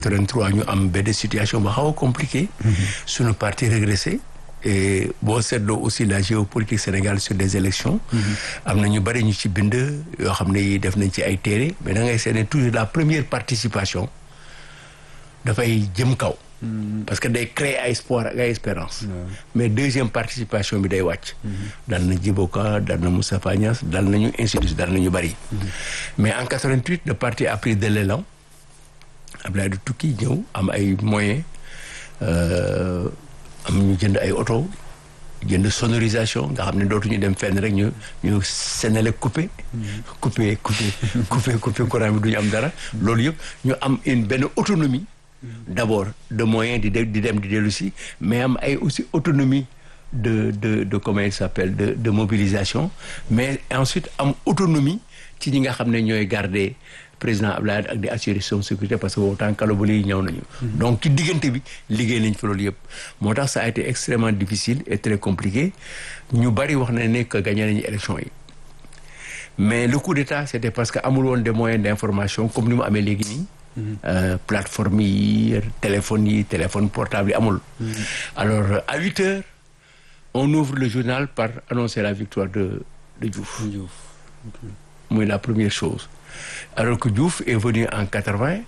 33 ñu am benn situation ba xaw a compliqué suñu parti régressé et boo seetloo aussi la géopolitique Sénégal sur des élections am na ñu bëri ñu ci bind yoo xam ne def nañ ci ay téere mais da ngay seetne toujours la première participation dafay jëm kaw parce que day créer ay espoir ak ay espérance mais deuxième participation bi day wàcc dal na Djiboka dal na Moustapha Niasse dal nañu institut dal nañu bëri mais en 88 le parti a pris de l'élan Abdoulaye du tukki ñëw am ay moyens am ñu jënd ay oto jënd sonorisation nga xam ne dootuñu dem fenn rek ñu ñu Senelec coupé coupé coupé coupé coupé courant bi duñu am dara loolu yëpp ñu am une benn autonomie d'abord de moyens di di dem di dellu si mais am ay aussi autonomie de de de comment il s'appelle de de mobilisation mais ensuite am autonomie ci ñi nga xam ne ñooy garder président Abdoulaye ak di assurer son sécurité parce que autant kalobali yi ñëw nañu donc ci diggante bi liggéey nañ fa loolu yëpp moo tax ça a été extrêmement difficile et très compliqué ñu bari wax na ne que gagné nañu élection yi mais le coup d'état c'était parce que amul woon des moyens d'information comme ni mu amee léegi nii plateforme yi téléphone yi téléphone portable yi amul alors à huit heures on ouvre le journal par annoncer la victoire de de Diouf muy la première chose alors que Diouf est venu en quatre-vingt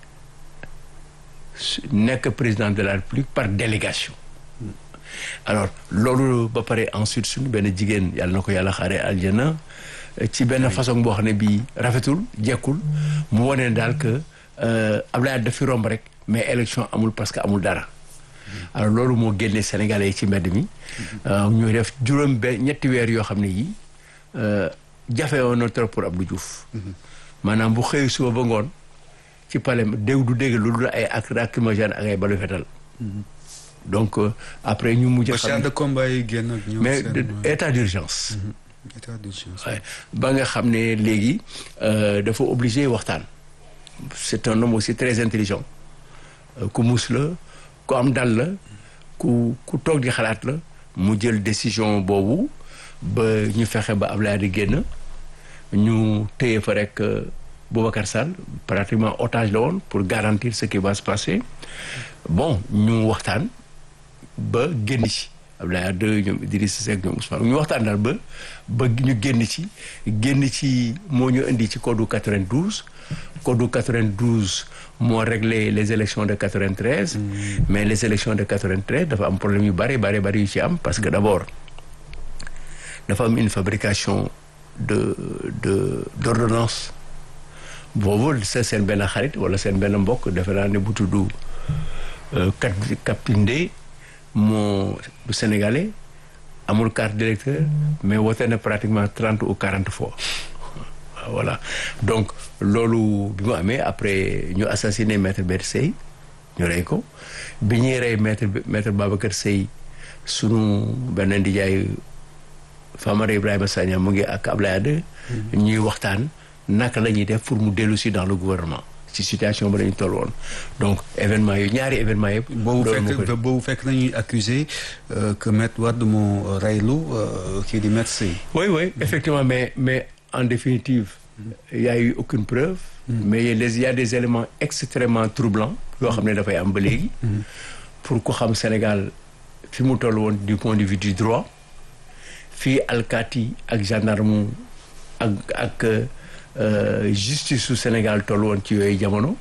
nekk président de la République par délégation alors loolu ba pare ensuite suñu benn jigéen yàlla na ko yàlla xaare aljana ci benn façon boo xam ne bii rafetul jekkul mu wane daal que Abdoulaye dafi romb rek mais élection amul parce que amul dara alors loolu moo génne Sénégalais yi ci mbedd mi ñuy def juróom benn ñetti weer yoo xam ne yii jafe woon na trop pour Abdou Diouf maanaam bu xëy suba ba ngoon ci palais dégg du dégg lu dul ay ak lacrymogène ak ay balu fetal donc après ñu mujj xam de combat yi génn ak ñoom mais état d'urgence état d'urgence ba nga xam ne léegi dafa obligé waxtaan c'est un homme aussi très intelligent ku mus la ku am dal la ku ku toog di xalaat la mu jël décision boobu ba ñu fexe ba Ablaye di génn ñu téye fa rek Boubacar Sall pratiquement otage la woon pour garantir ce qui va se passer bon ñu waxtaan ba génn ci Abdoulaye Wade ñoom Idrissa Seck ñoom Ousmane ñu waxtaan daal ba ba ñu génn ci génn ci moo ñu indi ci code 92 code 92 moo réglé les élections de 93 mais les élections de 93 dafa am problème yu bari bari bari yu ci am parce que d'abord dafa am une fabrication de de d'ordonnance boobu sa seen benn xarit wala seen benn mbokk defe naa ne bu tudd kat Kapinde moo du sénégalais amul carte d'électeur mais wote na pratiquement trente ou quarante fois voilà donc loolu bi mu amee après ñu assassiné maître Babacar Seye ñu rey ko bi ñuy rey maître maître Babacar Seye sunu benn ndijaay Famara Ibrahima Sagna mu ngi ak Ablaye Wade ñuy waxtaan naka la ñuy def pour mu dellu si dans le gouvernement ci situation ba dañu toll woon donc événement yu ñaari événement yëpp. boobu fekk boobu fekk nañuy accuser que Maître Wade moo reylu kii di Maître Seye. oui oui effectivement mais mais en définitive. il y a eu aucune preuve. mais il y a des éléments extrêmement troublants yoo xam ne dafay am ba léegi. pour ku xam Sénégal fi mu toll woon du point de vue du droit. fii alkaati ak gendarme ak ak justice su Sénégal toll woon ci yooyu jamono.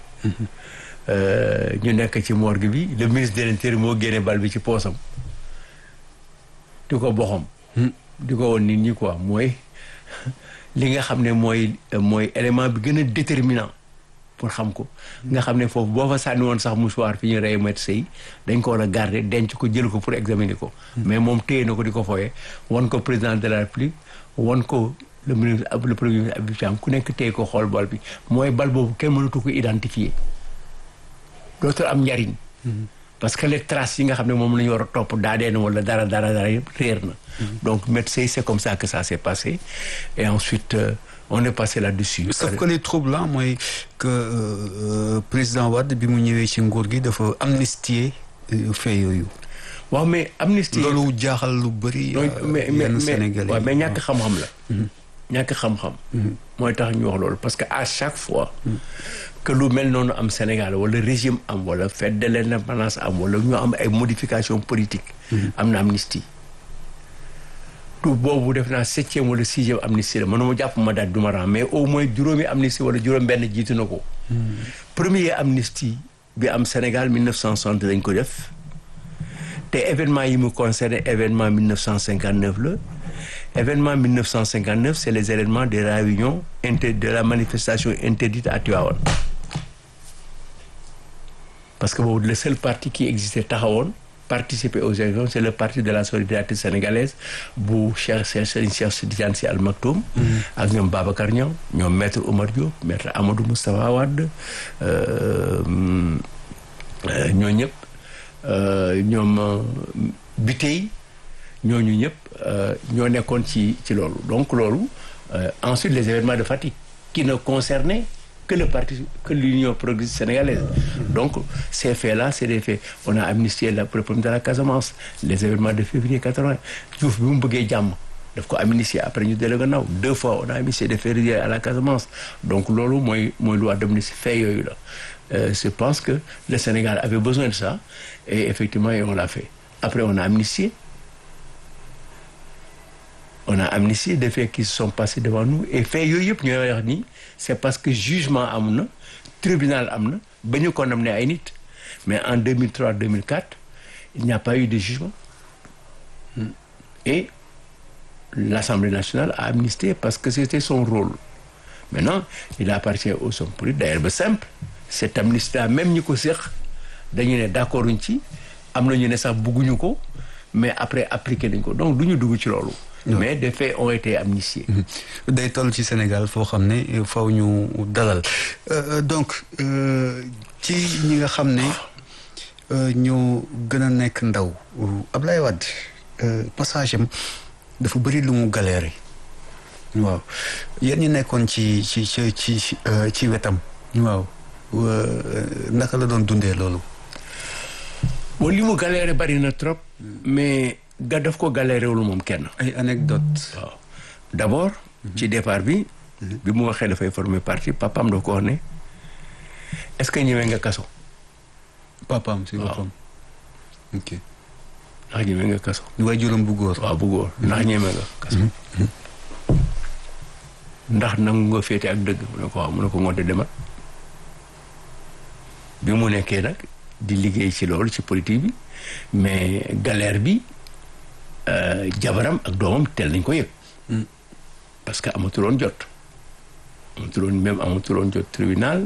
ñu nekk ci morgue bi le ministre de l'Intérieur moo génne bal bi ci poosam. di ko boxam. di ko woon nit ñi quoi mooy li nga xam ne mooy mooy élément bi gën a déterminant pour xam ko. nga xam ne foofu boo fa sànni woon sax mouchoir fi ñu rey Maître Seye dañ ko war a garder denc ko jël ko pour examiner ko. mais moom téye na ko di ko fooyee wan ko président de la République wan ko le ministre le premier ministre Habib Thiam ku nekk téye ko xool bal bi mooy bal boobu kenn mënatu ko identifier dootul am njariñ. parce que les traces yi nga xam ne moom la ñu war a topp daadee na wala dara dara dara yëpp réer na. donc Maître Seye c'est comme ça que ça s'est passé et ensuite. on est passé là-dessus. sauf que les troublant mooy que président Wade bi mu ñëwee ci nguur gi dafa amnistier fait yooyu. waaw mais amnistie. loolu jaaxal lu bëri. mais mais yenn mais Sénégalais waaw mais ñàkk xam-xam la. ñàkk xam-xam. mooy tax ñu wax loolu parce que à chaque fois que lu mel noonu am Sénégal wala régime am wala fête de l'indépendance am wala ñu am ay modification politique am na amnistie tout boobu def naa septième wala sixième amnistie la mënuma jàpp ma daal du ma ram mais au moins juróomi amnistie wala juróom benn jiitu na ko premier amnistie bi am Sénégal 1960 lañ ko def te événement yi mu concerné événement 1959 la événement 1959 c'est les événements de la réunion inter de la manifestation interdite à Tivaouane parce que boobu le seul parti qui existait taxawoon participer aux élections c'est le parti de la solidarité sénégalaise bu Cheikh Serigne Cheikh Tidiane Sy Al Maktoum ak ñoom Babacar Niang ñoom maître Oumar Diop maître Amadou Moustapha Wade ñoo ñëpp ñoom Bitèye ñooñu ñëpp ñoo nekkoon ci ci loolu donc loolu ensuite les événements de Fatick qui ne concernaient que le parti que l'Union progressiste sénégalaise donc ces faits-là c'est des faits on a amnistié la le problème de la Casamance les événements de février 80 Diouf bi mu bëggee jàmm daf ko amnistié après ñu dellu gannaaw deux fois on a amnistié des faits reliés à la Casamance donc loolu mooy mooy loi d'amnistie fait yooyu la je pense que le Sénégal avait besoin de ça et effectivement on l'a fait après on a amnistié on a amnistié des faits qui se sont passés devant nous et faits yooyu yëpp ñooy wax ni c'est parce que jugement am na tribunal am na ba ñu condamné ay nit mais en 2003 2004 il n'y a pas eu de jugement et l'Assemblée nationale a amnistié parce que c'était son rôle maintenant il appartient aux hommes politiques d'ailleurs ba simple cette amnistie là même ñi ko séq dañu ne d'accord uñ ci am na ñu ne sax bugguñu ko mais après appliqué nañ ko donc du ñu dugg ci loolu mais des faits ont été amnistiés. day toll ci Sénégal foo xam ne faw ñu dalal donc ci ñi nga xam ne ñoo gën a nekk ndaw Ablaye Wade passage am dafa bëri lu mu galéré waaw yéen ñi nekkoon ci ci ci ci ci wetam waaw naka la doon dundee loolu. bon li mu galéré bari na trop mais. ga daf ko galéré wul moom kenn. ay anecdote waaw d'abord. ci départ bi. bi mu waxee dafay former parti papaam daf ko wax ne est-ce que ñëwee nga kaso. papaam si boppam. ok. ndax ñëwee nga kaso. waaye juróom bu góor. waaw bu góor ndax ñëwee nga kaso. ndax nangu nga féete ak dëgg mu ne ko waaw mu ne ko ngoonte demal bi mu nekkee nag di liggéey ci loolu ci politique bi mais galère bi. jabaram ak doomam teel nañ ko yëg parce que amatuloon jot amatuloon même amatuloon jot tribunal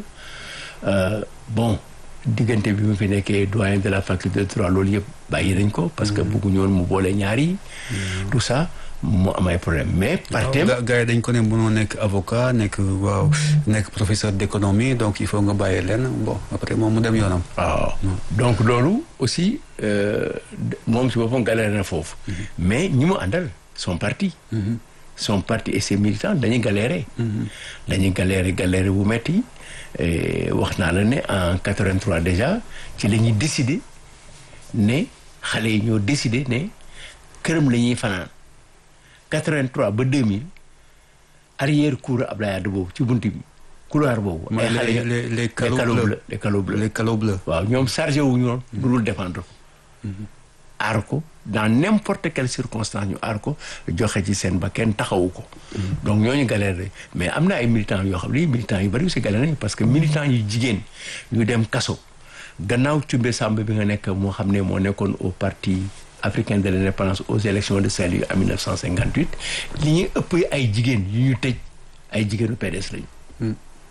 bon diggante bi mu fi nekkee doyen de la faculté de droit loolu yëpp bàyyi nañ ko parce que bëgguñu woon mu boole ñaar yi tout ça mu am ay problème mais par thème gars yi dañ ko ne mënoo nekk avocat nekk waaw nekk professeur d'économie donc il faut nga bàyyi leen bon après moom mu dem yoonam waaw donc loolu aussi moom si boppam galère na foofu mais ñi mu àndal son parti son parti et ses militants dañuy galérer dañuy galérer galérer bu metti wax naa la ne en 83 déjà ci la ñuy décider ne xale yi ñoo décider ne këram la ñuy fanaan 83 ba 2000 arrière cour Abdoulaye Wade boobu ci buntu bi couloir boobu. ay xale les les calots bleus les calots bleus les calots bleus. waaw ñoom chargé wu ñu woon. lu dul défendre ko. aar ko dans n'importe quelle circonstance ñu aar ko joxe ci seen ba kenn taxawu ko. donc ñooñu galère mais am na ay militants yoo xam ne militants yu bari aussi galère nañu parce que militants yu jigéen ñu dem kaso gannaaw Cumbe Samba bi nga nekk moo xam ne moo nekkoon au parti. africain de l'indépendance aux élections de Saint-Louis en 1958 li ñuy ëpp ay jigéen yu ñu tëj ay jigéenu PDS lañu.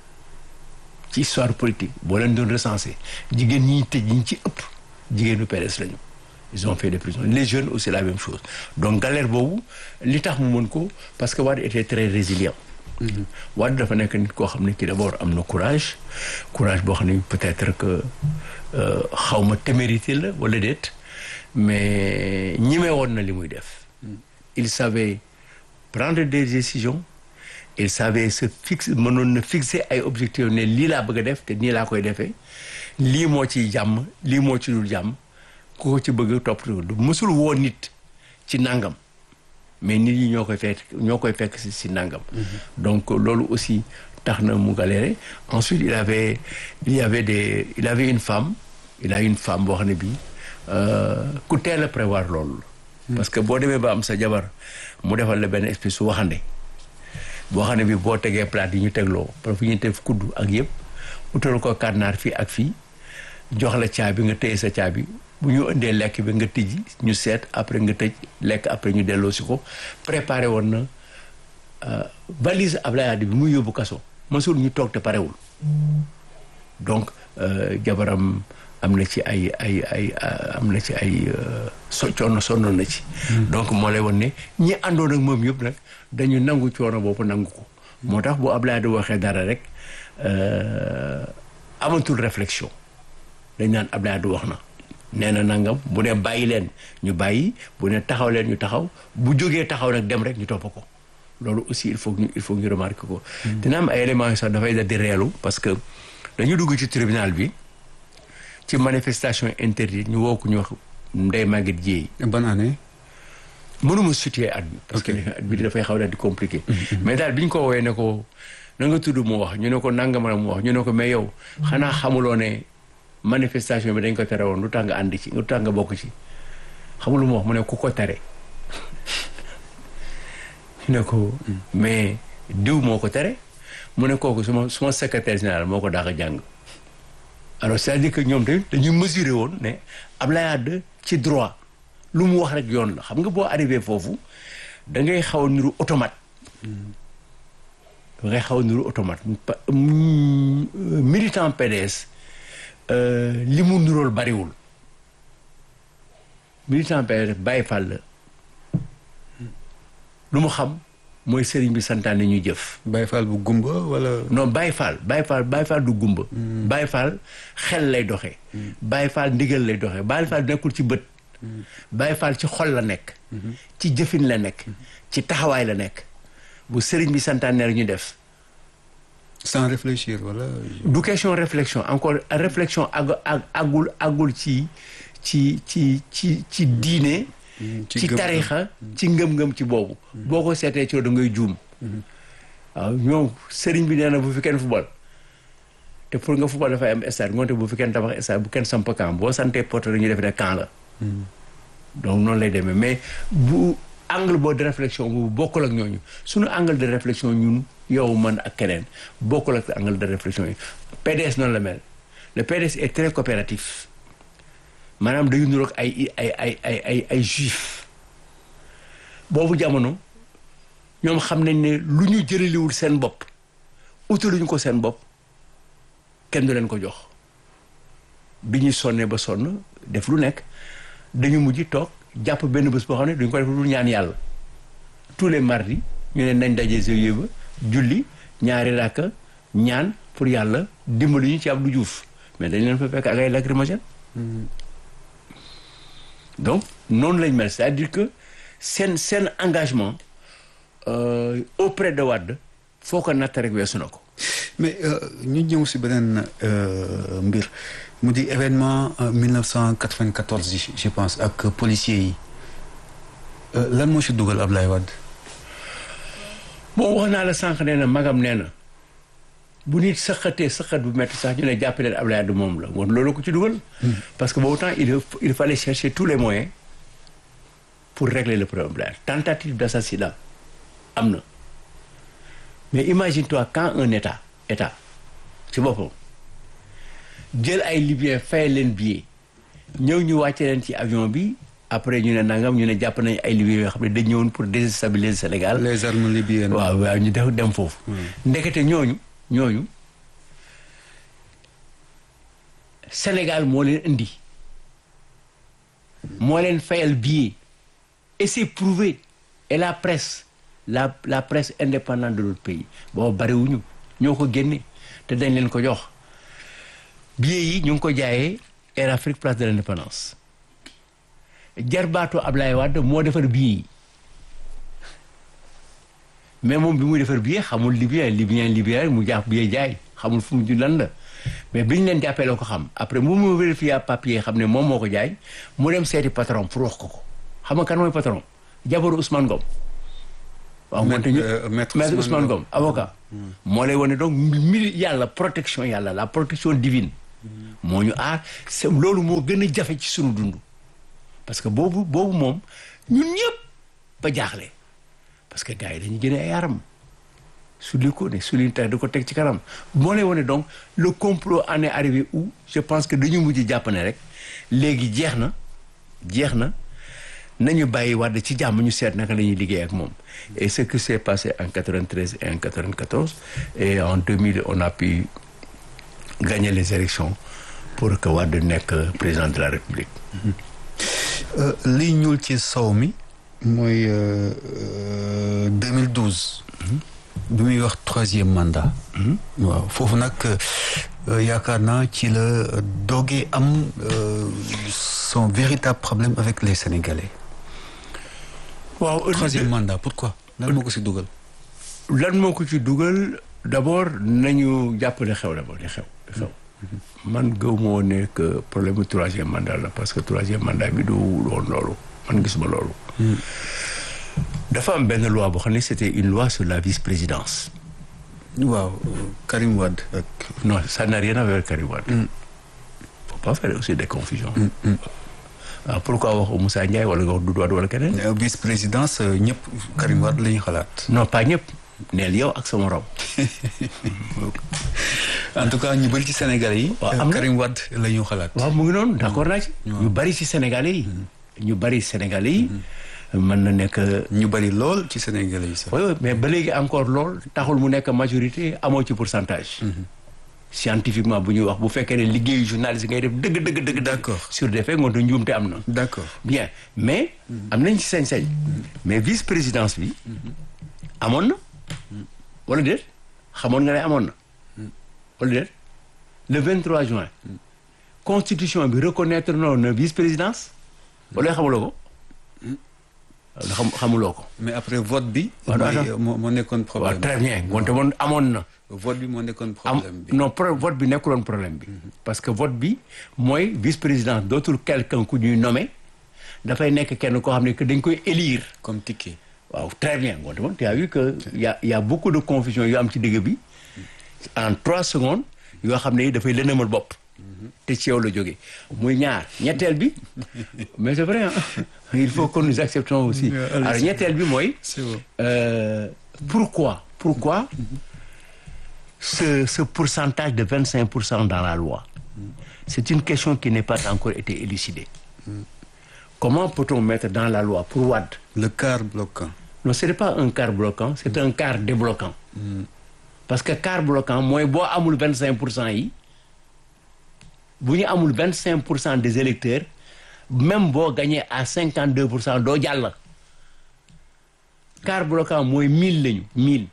ci histoire politique boo leen doon recensé jigéen ñi ñu tëj ñi ci ëpp jigéenu PDS lañu. ils ont fait des prisons les jeunes aussi la même chose donc galère boobu li tax mu mën ko parce que Wade était très résilient. Wade dafa nekk nit koo xam ne ki d'abord am na courage courage boo xam ne peut-être que xaw ma témérité la wala déet. mais ñime woon na li muy def il savait prendre des décisions il savait se fixe mënoon na fixer ay objectifs ne lii laa bëgg a def te nii laa koy defee lii moo ciy jàmm lii moo ci dul jàmm ku ko ci bëgg topp du mësul woo nit ci nangam mais nit ñi ñoo koy fekk ñoo koy fekk si si nangam. donc loolu aussi tax na mu galéré ensuite il avait il y avait des il avait une femme il a une femme boo xam ne bii ku teel a prévoir loolu. parce que boo demee ba am sa jabar mu defal la benn espèce su waxande boo xam ne bii boo tegee plate yi ñu tegloo parce que ñu def kudd ak yëpp utal ko kànnaar fii ak fii jox la caabi nga téye sa caabi bu ñu indee lekk bi nga tijji ñu seet après nga tëj lekk après ñu delloo si ko préparé woon na valise Ablaye Wade bi muy yóbbu kaso mësul ñu toog te parewul donc jabaram am na ci ay ay ay am na ci ay so coono sonnoon na ci donc moo lay won ne ñi àndoon ak moom yëpp nag dañu nangu coono boobu nangu ko moo tax bu Ablaye Wade waxee dara rek amatul réflexion dañ naan Ablaye Wade wax na nee na nangam bu ne bàyyi leen ñu bàyyi bu ne taxaw leen ñu taxaw bu jógee taxaw nag dem rek ñu topp ko loolu aussi il faut que ñu il faut que ñu remarquer ko dina am ay éléments yu sax dafay da di reelu parce que dañu dugg ci tribunal bi ci manifestation interdite ñu woo ko ñu wax Ndeye Maguette Dieye ban année mënuma situer at bi parce que at bi dafay xaw daal di compliqué mais daal bi ñu ko woowee ne ko na nga tudd mu wax ñu ne ko nangama mu wax ñu ne ko mais yow xanaa xamuloo ne manifestation bi dañ ko tere woon lu tax nga ànd ci lu tax nga bokk ci xamul lu mu wax mu ne ku ko tere ñu ne ko mais diw moo ko tere mu ne kooku suma suma secrétaire général moo ko daax a jàng alors c'est-à-dire que ñoom tamit dañuy mesurer woon ne Ablaye Wade ci droit lu mu wax rek yoon la xam nga boo arrivé foofu da ngay xaw a niru automate da ngay xaw a niru automate militant PDS li mu nirool bariwul militant PDS Baye Fall la lu mu xam mooy sëriñ bi santaane ñu jëf Baye Fall bu gumba wala non Baye Fall Baye Fall Baye Fall du gumba Baye Fall xel lay doxee Baye Fall ndigal lay doxee Baye Fall nekkul ci bët Baye Fall ci xol la nekk ci jëfin la nekk ci taxawaay la nekk bu sëriñ bi santaane rek ñu def sans réfléchir wala du question réflexion encore réflexion ag ag agul agul ci ci ci ci ci diine ci tarixa ci ngëm-ngëm ci boobu boo ko seetee ci da ngay juum waaw ñoom sëriñ bi nee na bu fi kenn football te pour nga football dafay am stade ngoonte bu fi kenn tabax stade bu kenn samp camp boo santee porte ñu def ne camp la donc noonu lay demee mais bu angle boo de réflexion boobu bokkul ak ñooñu suñu angle de réflexion ñun yow man ak keneen bokkul ak angle de réflexion yi PDS noonu la mel le PDS est très coopératif maanaam dañu niroog ay ay ay ay ay ay juif boobu jamono ñoom xam nañ ne lu ñu jëraliwul seen bopp utaluñu ko seen bopp kenn du leen ko jox bi ñuy sonnee ba sonn def lu nekk dañu mujj toog jàpp benn bés boo xam ne duñ ko def lu ñaan yàlla tous les mardis ñu ne nañ daje GIE ba julli ñaari rakka ñaan pour yàlla dimbali ñu ci Abdou Diouf mais dañ leen fa fekk ak ay lacrymogène donc noonu lañ mel c'est-à-dire que seen seen engagement euh, auprès de Wade foo ko natt rek weesu na ko. mais ñu ñëw si beneen mbir mu di événement 1994 yi je pense ak policiers yi lan moo si dugal Ablaye Wade. bon wax naa la sànq nee na magam nee na bu nit sëqatee sëqat bu métti sax ñu ne jàpp leen Ablaye Wade moom la woon loolu ko ci dugal. parce que boobu temps il il fallait chercher tous les moyens pour régler le problème tentative d'assassinat am na mais imagine-toi quand un état état ci boppam jël ay libyens fay leen billet ñëw ñu wàcce leen ci avion bi après ñu ne nangam ñu ne jàpp nañ ay libyens yoo xam ne dañ ñëwoon pour déstabiliser Sénégal. les armes libyennes. waaw waaw ñu def dem foofu. ndekete ñooñu ñooñu Sénégal moo leen indi moo leen fayal billet et c'est prouvé et la presse la la presse indépendante de notre pays boobu bariwuñu ñoo ko génne te dañ leen ko jox billet yi ñu ngi ko jaayee Air Afrique place de l'indépendance jarbaatu Ablaye Wade moo defar billet yi mais moom bi muy defar billet xamul libyen libyen libyen mu jàpp billet jaay xamul fu mu ju lan la mais bi ñu leen jàppee la ko xam après mu mu vérifié papier xam ne moom moo ko jaay mu dem seeti patron pour wax ko ko xam nga kan mooy patron jabaru Ousmane Ngom waaw ngoonte ñu euh, maître maître Ousmane Ousmane Ngom avocat moo lay wane donc mbiri yàlla protection yàlla la protection divine moo ñu aar c'est loolu moo gën a jafe ci sunu dund parce que boobu boobu moom ñun ñëpp ba jaaxle parce que gars yi dañu génne ay aram su li ko ne su li tax da ko teg ci kanam moo lay wane donc le complot en est arrivé où je pense que dañu mujj jàpp ne rek léegi jeex na jeex na nañu bàyyi Wade ci jàmm ñu seet naka la ñuy liggéey ak moom et ce qui s'est passé en 93 et en 94 et en 2000 on a pu gagner les élections pour que Wade nekk président de la République Euh, liy ñuul ci sow mi mooy euh, euh, 2012 bi muy wax troisième mandat waaw foofu nag euh, yaakaar naa ci la doogee am euh, son véritable problème avec les Sénégalais waaw troisième mandat pourquoi lan moo ko si dugal lan moo ko ci dugal d'abord nañu jàpp ne xew d'abord di xew di xew man gëw moo ne que problème mu troisième mandat la parce que troisième mandat bi du woon loolu man gisuma loolu dafa am benn loi boo xam ne c'était une loi sur la vice-présidence waaw Karim Wade ak non ça n'a rien à voir avec Karim Wade faut pas faire aussi des confusions waaw pourquoi wax Moussa Ndiaye wala nga wax Doudou Wade wala keneen euh, vice-présidence euh, ñëpp Karim Wade la ñu xalaat non pas ñëpp neel yow ak sa morom en tout cas ñu bëri ci Sénégalais yi Waaw, euh, am na. Karim Wade la ñu xalaat waaw mu ngi noonu d'accord naa ci ñu bari ci Sénégalais yi ñu bari Sénégalais yi mën na nekk ñu bëri lool ci Sénégalais yi sax oui oui mais ba léegi encore lool taxul mu nekk majorité amoo ci pourcentage scientifiquement bu ñuy wax bu fekkee ne liggéeyu journaliste ngay def dëgg dëgg dëgg D'accord. sur des faits ngoonte njuumte am na d'accord bien mais am nañ ci sañ-sañ mais vice présidence bi amoon na wala déet xamoon nga ne amoon na wala déet le 23 juin constitution bi reconnaître noonu na vice présidence wala xamuloo ko wala xam xamuloo ko mais après vote bi. Waaw, mooy, attends. euh, moo moo nekkoon waaw problème très bien ngoonte moon amoon na vote bi moo nekkoon am problème bi. non pro vote bi nekkuloon problème bi parce que vote bi mooy vice président dootul quelqu'un ku ñuy nommé dafay nekk kenn koo xam ne que dañ koy élire comme ticket. waaw très bien ngoonte moon tu as vu que y a y a beaucoup de confusion yu am ci digg bi en trois secondes yoo xam ne dafay lëndëmal bopp te ci yow la jógee muy ñaar ñetteel bi mais c'est vrai hein il faut que nous acceptons aussi Yeah, allez-y. alors ñetteel bi mooy c'est bon. Euh, pourquoi pourquoi ce ce pourcentage de 25 pour cent dans la loi c'est une question qui n'est pas encore été élucidée comment peut-on mettre dans la loi pour Wade le quart bloquant. non ce n'est pas un quart bloquant c'est un quart débloquant parce que quart bloquant mooy boo amul 25 pour cent yi bu ñu amul 25 pour cent des électeurs même boo gagné à 52 pour cent doo jàll quart bloquant mooy 1000 lañu 1000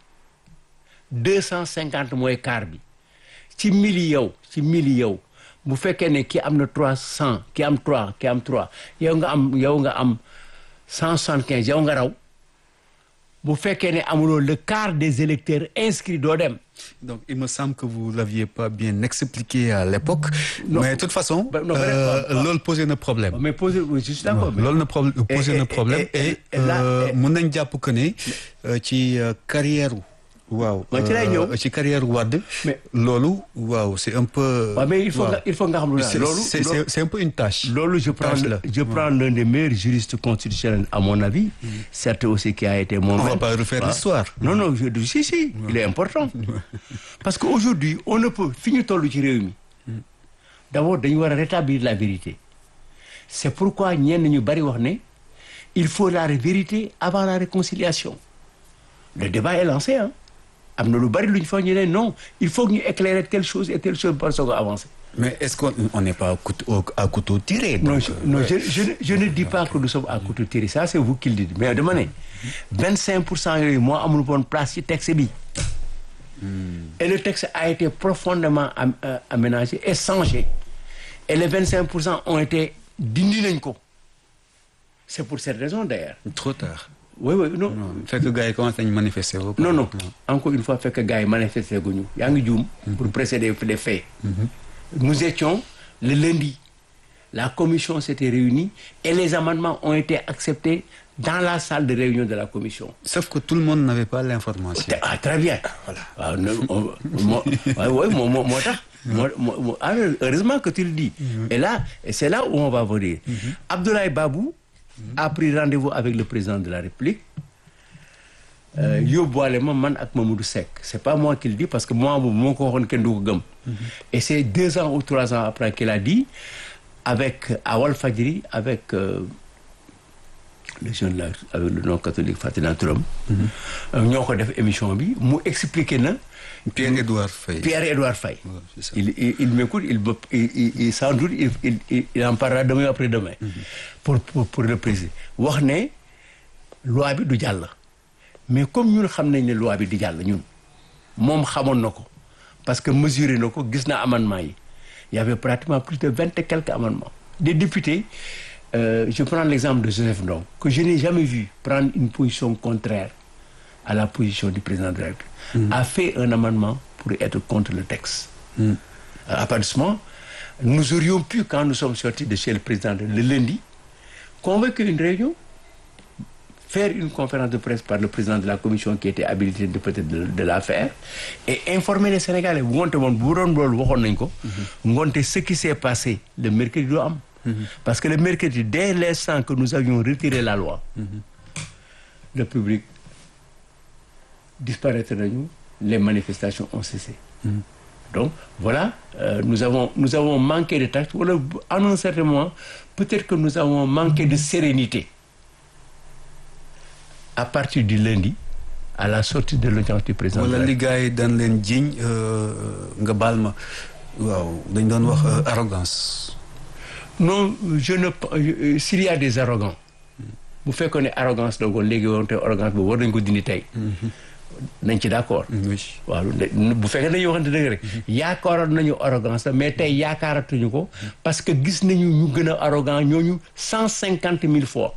250 mooy quart bi ci 1000 yi yow ci 1000 yi yow bu fekkee ne ki am na 300 ki am 3 ki am 3 yow nga am yow nga am 175 yow nga raw bu fekkee ne amuloo le quart des électeurs inscrits doo dem donc il me semble que vous l'aviez pas bien expliqué à l'époque. Non. mais de toute façon. Bah, non, euh, vraiment, loolu posé na problème. mais posé oui, je suis d'accord mais- loolu na problème posé et- na et- problème et- et et là- euh, et- mun nañ jàpp que ne euh, ci euh, carrière waaw Man ci lay euh, ñëw. ci carrière Wade Mais- loolu waaw c'est un peu waaw mais il faut waaw. nga il faut nga xam lu c'est loolu c'est- c'est- c'est un peu une tâche loolu je prends Tâche le- la. je prends l'un des meilleurs juristes constitutionnels à mon avis certes aussi qui a été mon on va maître. pas refaire Voilà. l'histoire non non je dis si si il est important parce que aujourd'hui on ne peut fi ñu toll ci réew mi d'abord dañu war a rétablir la vérité c'est pourquoi ñenn ñu bari wax ne il faut la vérité avant la réconciliation le débat est lancé hein am na lu bari lu ñu fa ñu ne non il faut que ñu éclairer telle chose et telle chose par soog a avancer mais est-ce qu'on on n'est pas à couteau, au- à couteau tiré non donc, je, euh, non ouais. je, je, ne- je ne dis pas que nous sommes à couteau tiré ça c'est vous qui le dites mais dama ne 25 pour cent yooyu moo amul woon place ci texte bi et le texte a été profondément am, euh, aménagé et changé et les 25 pour cent ont été dindi nañ ko c'est pour cette raison d'ailleurs trop tard oui oui non non fekk gars yi commencé nañu manifester wu non non encore une fois fekk gars yi manifesté guñu yaa ngi juum pour précéder les faits nous étions le lundi la commission s'était réunie et les amendements ont été acceptés dans la salle de réunion de la commission. Sauf que tout le monde n'avait pas l'information. Ah, très bien. Voilà. Ah, ne- on- moo- ouais, ouais, moo moo moo tax. moo moo moo- ah, heureusement que tu le dis. Et là, et c'est là où on va venir. Abdoulaye Babou a pris rendez-vous avec le président de la République. Euh, yóbbuwaale ma man ak Mamadou Seck c'est pas moi qui le dis parce que moi boobu moo ko waxoon kenn du ko gëm. Et c'est deux ans ou trois ans après qu'il a dit avec à Walfadjri avec euh, le jeune là avec le nom catholique Fatina Touram. ñoo ko def émission bi mu expliqué na. Pierre-Édouard Faye. Pierre-Édouard Faye. Ouais, c'est ça. il, il, il m'écoute, il, me- il, il, il- sans doute, il, il, il, il en parlera demain après-demain. Pour, pour, pour le préciser. wax ne loi bi du jàll. mais comme ñun xam nañ ne loi bi du jàll ñun moom xamoon na ko parce que mesuré na ko gis na amendement yi il y avait pratiquement plus de vingt et quelques amendements. des députés euh, je prends l'exemple de Joseph Ndong que je n'ai jamais vu prendre une position contraire à la position du président de la République a fait un amendement pour être contre le texte. Mm. À partir de ce moment, nous aurions pu, quand nous sommes sortis de chez le président de- le lundi, convoquer une réunion, faire une conférence de presse par le président de la commission qui était habilité de peut-être de, de la faire et informer les Sénégalais ngonte moom bu doon loolu waxoon nañ ko ngonte ce qui s'est passé le mercredi doo am parce que le mercredi dès l'instant que nous avions retiré la loi le public disparaître nañu les manifestations ont cessé donc voilà euh, nous avons nous avons manqué de tact wala à un certain moment peut-être que nous avons manqué de sérénité à partir du lundi à la sortie de l'audience du président de wala la li gars yi daan leen jiiñ euh, nga baal ma waaw dañ doon wax euh, arrogance. non je ne euh, s'il y a des arrogants bu fekkoon ne arrogance la woon léegi woon te arrogance boobu war nañ ko dindi tey nañ ci d'accord oui. waaw ne- bu fekkee dañuy waxante dëgg rek yaakaaroon nañu arrogance la mais tey yaakaaratuñu ko parce que gis nañu ñu gën a arrogant ñooñu cent cinquante mille fois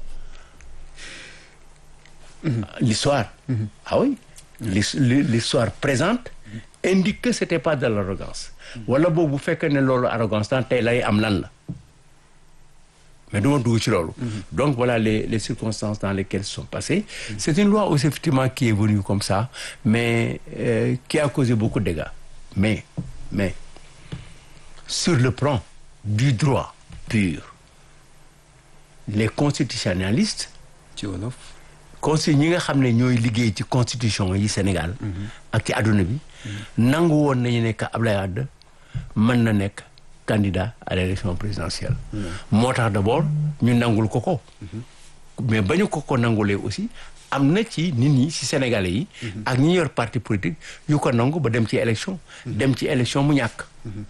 l'histoire ah oui L'his- l'histoire présente indique que c'était pas de l'arrogance wala boobu bu fekkee ne loolu arrogance tan tey lay am lan la mais duma dugg ci loolu donc voilà les les circonstances dans lesquelles se sont passées c'est une loi aussi effectivement qui est venue comme ça mais euh, qui a causé beaucoup de dégâts mais mais sur le plan du droit pur les constitutionnalistes ci wolof. consti ñi nga xam ne ñooy liggéey ci constitution yi Sénégal ak ci àdduna bi nangu woon nañu ne que Ablaye Wade mën na nekk candidat à l'élection présidentielle moo tax d'abord ñu nangul ko ko mais ba ñu ko ko nangulee aussi am na ci nit ñi ci Sénégalais yi ak ñi yor parti politique yu ko nangu ba dem ci élection dem ci élection mu ñàkk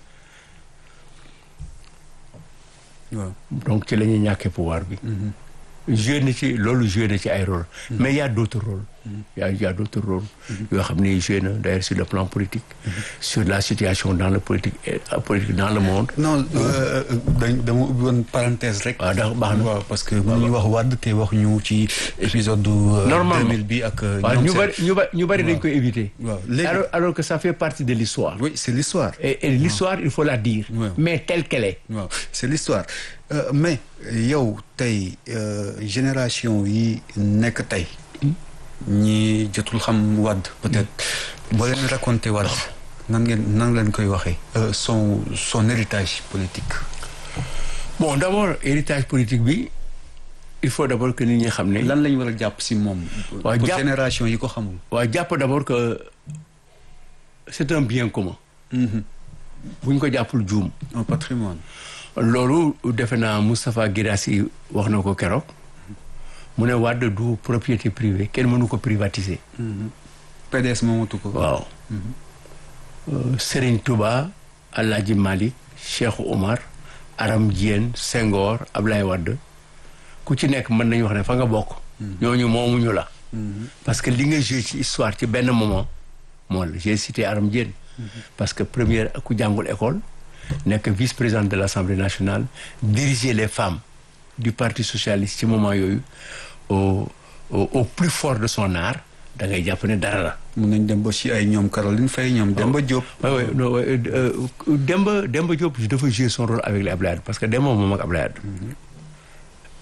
waaw. donc ci la ñuy ñàkkee pouvoir bi joué na ci loolu joué na ci ay rôle mais il y a d'autres rôles il y a il y a d'autres rôles yoo xam ne joué na d'ailleurs sur le plan politique sur la situation dans le politique et euh, politique dans le monde non euh, dañ dama ubbi woon parenthèse rek. waaw ndax baax na waaw parce que mënuñu wax Wade te wax ñu ci épisode du. euh, Normalement. 2000 bi ak. euh, waaw ñoom ñu seen- bari ñu bari ñu bari dañ waaw. koy éviter waaw léegi alors alors que ça fait partie de l'histoire oui c'est l'histoire. et, et l'histoire il faut la dire Ouais. mais telle qu'elle est waaw c'est l'histoire Euh, mais yow tey euh, génération yi nekk tey ñi jotul xam Wade peut-être boo leen raconté Wade nan ngeen nan leen koy waxee euh, son son héritage politique bon d'abord héritage politique bi il faut d'abord que nit ñi xam ne lan lañ war a jàpp si moom waaw, pour jàpp- génération yi ko xamul waaw jàpp d'abord que c'est un bien commun Mhm. bu ñu ko jàppul juum un patrimoine loolu defe naa Moustapha Guirassy wax na ko keroog mu ne Wade du propriété privée kenn mënu ko privatiser PDS moomatu ko waaw Euh, Serigne Touba Alhaji Malick Cheikh Oumar Aram Diène Senghor Ablaye Wade ku ci nekk mën nañu wax ne fa nga bokk ñooñu moomuñu la parce que li nga joué ci histoire ci benn moment moo la j'ai cité Aram Diène parce que première ku jàngul école nekk vice-présidente de l'Assemblée nationale diriger les femmes du Parti socialiste ci moment yooyu au au, au plus fort de son art da ngay jàpp ne dara la mun nañ dem ba si ay ñoom Caroline Faye ñoom Demba Diop oui oui non oui, euh, euh, Demba Demba Diop dafa jouer son rôle avec les Ablaye Wade parce que Demba moom ak Ablaye Wade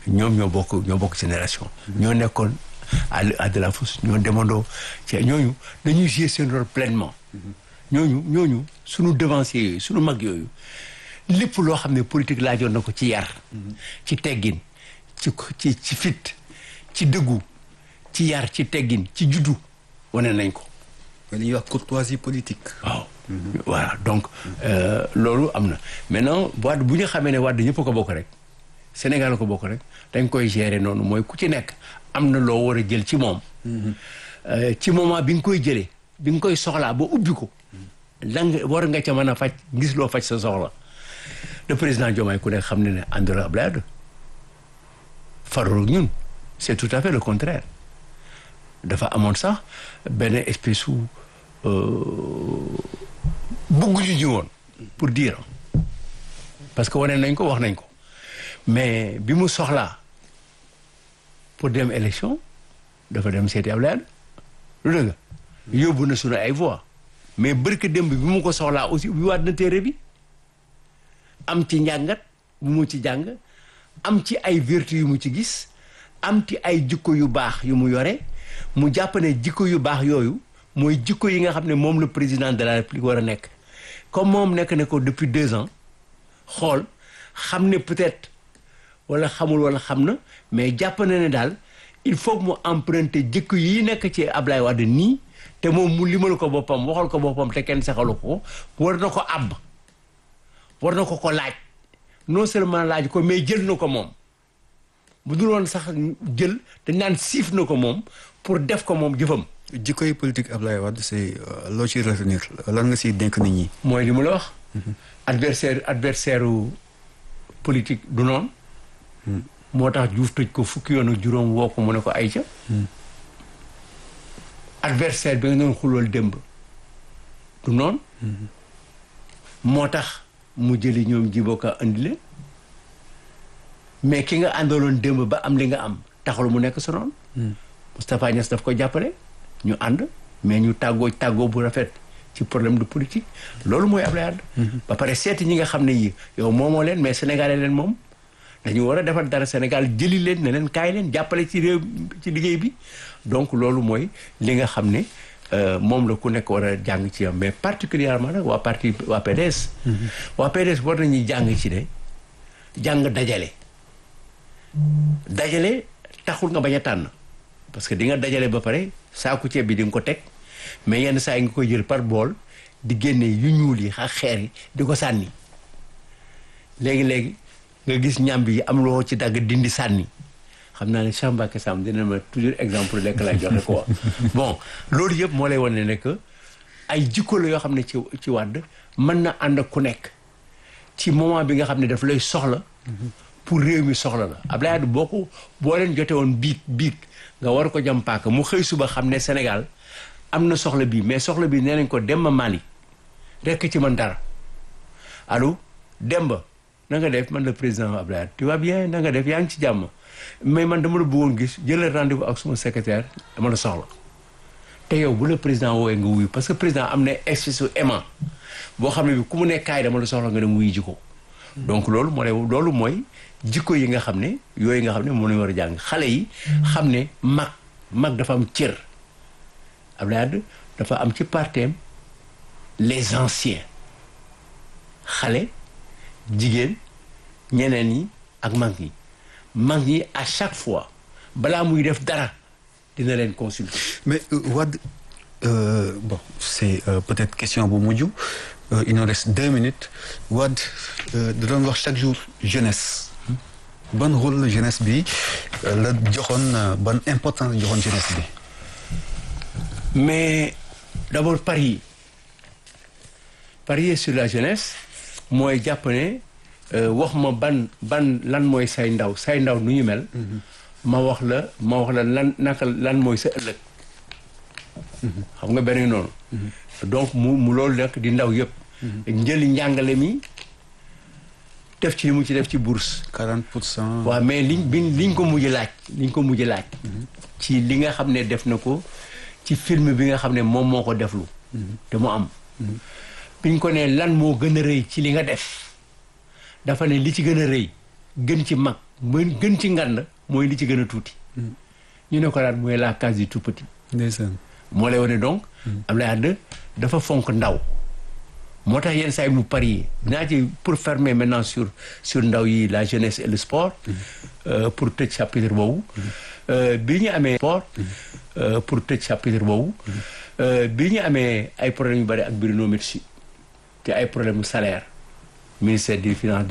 ñoom ñoo bokk ñoo bokk génération ñoo nekkoon à à de la fosse ñoo demandoo ci ñooñu dañuy jouer seen rôle pleinement ñooñu ñooñu suñu devancier yooyu suñu mag yooyu lépp loo xam ne politique laajoon na ko ci yar ci teggin ci ci ci fit ci dëggu ci yar ci teggin ci juddu wane nañ ko li ñuy wax courtoisie politique. waaw voilà donc loolu am na maintenant Wade bu ñu xamee ne Wade ñëpp ko bokk rek Sénégal ko bokk rek dañ koy gérer noonu mooy ku ci nekk am na loo war a jël ci moom ci moment bi nga koy jëlee bi nga koy soxlaa ba ubbi ko lan war nga ca mën a faj gis loo faj sa soxla le président Diomaye ku nekk xam ne ne àndul ak Abdoulaye Wade farul ñun c'est tout à fait le contraire dafa amoon sax benn espèce su bëgguñu ñu woon pour dire parce que wane nañ ko wax nañ ko mais bi mu soxlaa pour dem élection dafa dem seeti Abdoulaye Wade lu dëgg yóbbu na sunu ay voix mais bërka démb bi mu ko soxlaa aussi ubbi waat na téere bi am ci njàngat bu mu ci jàng am ci ay vertu yu mu ci gis am ci ay jikko yu baax yu mu yore mu jàpp ne jikko yu baax yooyu mooy jikko yi nga xam ne moom le président de la république war a nekk comme moom nekk ne ko depuis deux ans xool xam ne peut-être wala xamul wala xam na mais jàpp na ne daal il faut que mu emprunter jikko yi nekk ci Ablaye Wade nii te moom mu limal ko boppam waxal ko boppam te kenn saxalu ko war na ko àbb war na ko ko laaj non seulement laaj ko mais jël na ko moom bu dul woon sax jël dañ naan siif na ko moom pour def ko moom jëfam jikko yi politique Ablaye Wade c'est loo ci retenir lan nga siy dénk nit ñi. mooy li mu la wax. adversaire adversaire politique du noonu. moo tax Diouf tëj ko fukki yoon ak juróom woo ko mu ne ko ay ca. adversaire bi nga doon xulool démb du noonu. moo tax mu jëli ñoom jiboka andi leen mais ki nga àndaloon démb ba am li nga am taxul mu nekk sa noonu. Moustapha Niass daf ko jàppale ñu ànd mais ñu tàggoo tàggoo bu rafet ci problème de politique loolu mooy Ablaye Wade ba pare seeti ñi nga xam ne yi yow moomoo leen mais sénégalais leen moom dañu war a defar dara Sénégal jëli leen ne leen kaay leen jàppale ci réew ci liggéey bi donc loolu mooy li nga xam ne moom la ku nekk war a jàng ci am mais particulièrement nag waa parti waa PDS waa PDS war nañuy jàng ci ne jàng dajale dajale taxul nga bañ a tànn parce que di nga dajale ba pare saaku ceeb bi di nga ko teg mais yenn saa yi nga koy jël par bool di génne yu ñuul yi ak xeer yi di ko sànni léegi-léegi nga gis ñàmb yi am loo ci dagg dindi sànni xam naa ne Cheikh Mbacké Samb dina ma toujours exemple lekk lay joxe quoi bon loolu yëpp moo lay wane ne que ay jikko la yoo xam ne ci ci wàdd mën na ànd ak ku nekk ci moment bi nga xam ne daf lay soxla pour réew mi soxla la Abdoulaye Wade boo ko boo leen jote woon biig biig nga war ko jam paaka mu xëy suba xam ne Sénégal am na soxla bii mais soxla bii nee nañ ko Demba Mali rekk ci man dara allo Demba na nga def man le président Abdoulaye tu vas bien na nga def yaa ngi ci jàmm mais man dama la bëggoon gis jëlal rendez-vous ak suma secrétaire dama la soxla te yow bu la président woowee nga wuyu parce que président am na espèce su aimant boo xam ne bi ku mu ne kaay dama la soxla nga dem wuyu ji ko donc loolu moo lay loolu mooy jikko yi nga xam ne yooyu nga xam ne moom lañu war a jàng xale yi xam ne mag mag dafa am cër Abdoulaye Wade dafa am ci parteem les anciens xale jigéen ñeneen ñi ak mag ñi mag ñi à chaque fois balaa muy def dara dina leen consulter. mais Wade euh, bon c'est euh, peut-être question bu mujj euh, il nous reste deux minutes Wade da doon wax chaque jour jeunesse ban rôle la jeunesse bi la joxoon ban importance la joxoon jeunesse bi. mais d'abord parier parier sur la jeunesse mooy jàpp ne wax ma ban ban lan mooy say ndaw say ndaw nu ñu mel. ma wax la ma wax la lan naka lan mooy sa ëllëg. xam nga benn noonu. donc mu mu loolu nag di ndaw yëpp. njëli njàngale mi def ci li mu ci def ci bourse. 40 pour cent. waaw mais liñ bi liñ ko mujj laaj liñ ko mujj laaj. ci li nga xam ne def na ko ci film bi nga xam ne moom moo ko deflu. te mu am. biñ ko ne lan moo gën a rëy ci li nga def dafa ne li ci gën a rëy gën ci mag mën gën ci ngand mooy li ci gën a tuuti ñu ne ko daal mooy la case du tout petit ndeysaan moo lay wane donc Abdoulaye Wade dafa fonk ndaw moo tax yenn saa yi mu parier dinaa ci pour fermer maintenant sur sur ndaw yi la jeunesse et le sport euh, pour tëj chapitre boobu Euh, bi ñu amee sport euh, pour tëj chapitre boobu euh, bi ñu amee ay problèmes yu bëri ak Bruno Metsu te ay problème mu salaire ministère des finances